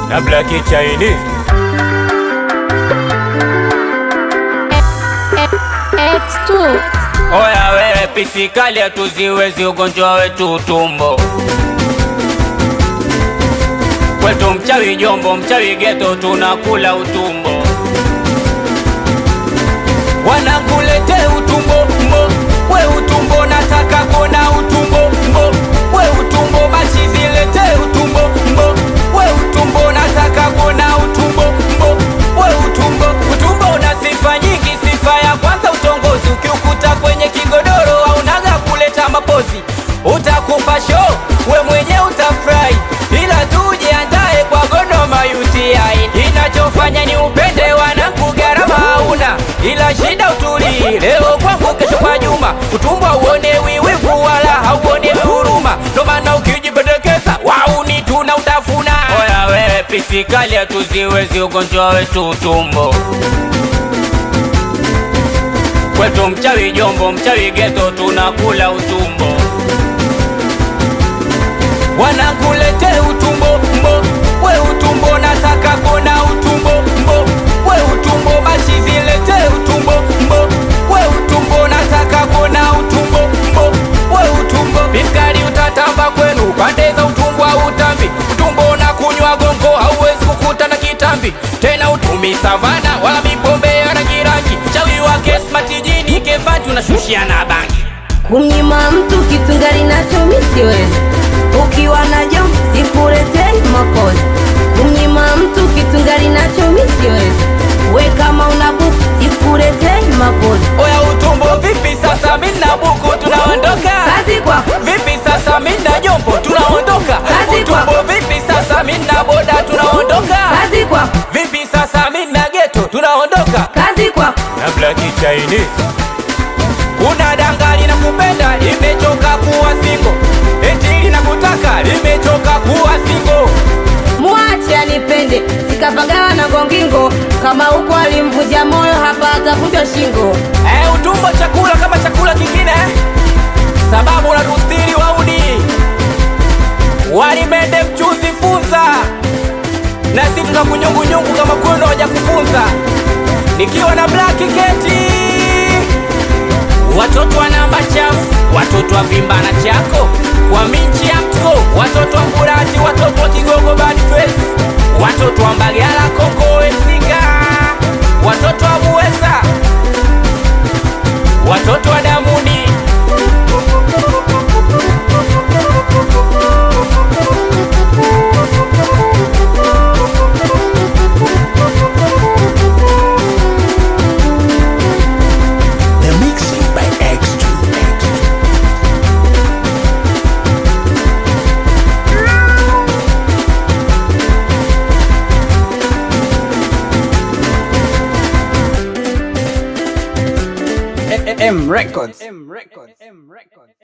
na Black Chinese. X2 Oya wewe pisikali hatuziwezi ugonjwa wetu utumbo kwetu mchawi jombo mchawi geto tunakula utumbo wanakulete utumbo mbo we utumbo nataka kuona utumbo mbo we utumbo basi zilete utumbo mbo we utumbo nataka kuona utumbo mbo we utumbo utumbo una sifa nyingi sifa ya kwanza utongozi ukiukuta kwenye kigodoro aunaga kuleta mapozi utakupa show we mwenye utafurahi ila tujiandae kwa gonoma UTI inachofanya ni upende wanangu gharama hauna ila shida utulii leo kwangu kesho kwa Juma utumbo uonewi wivu wala hauonewi huruma ndo maana ukijipendekeza wauni tuna utafuna oya wewe pisikali hatuziwezi ugonjwa wetu utumbo kwetu mchawi jombo mchawi geto tunakula utumbo wanakulete utumbo mbo we utumbo nataka kona utumbo mbo we utumbo basi zilete utumbo mbo we utumbo nataka kona utumbo mbo we utumbo biskari utatamba kwenu pande za utumbo au utambi utumbo na kunywa gongo hauwezi kukuta na kitambi tena utumi savana wala mipombe ya rangi rangi chawi wake smart jini kevati unashushia na bangi kumnyima mtu kitu ngali nacho mi siwezi ukiwa najo sikuletei makozi kumnyima mtu kitu ngali nacho mi siwezi we kama una buku sikuletei makozi oya utumbo vipi sasa mina buku tunaondoka kazi kwako vipi sasa mina jombo tunaondoka Kazi utumbo kwako. vipi sasa mina boda tunaondoka kazi kwako vipi sasa mina geto tunaondoka kazi kwako na Black Chinese kuna danga linakupenda limechoka kuwa singo eti linakutaka limechoka kuwa singo mwache anipende sikapagawa na gongingo kama huko alimvunja moyo hapa atavunjwa shingo Eh, utumbo chakula kama chakula kingine sababu unatustiri wauni walimende mchuzi funza na si tunakunyungunyungu kama kwendo waja kufunza nikiwa na black keti watoto wa namba chafu watoto wa vimbana chako kwa minchi ya mtko watoto wa mburati watoto wa kigogo bad face watoto wa mbagala kongo esinga watoto wa buweza watoto wa damuni The mixing by X2. M Records.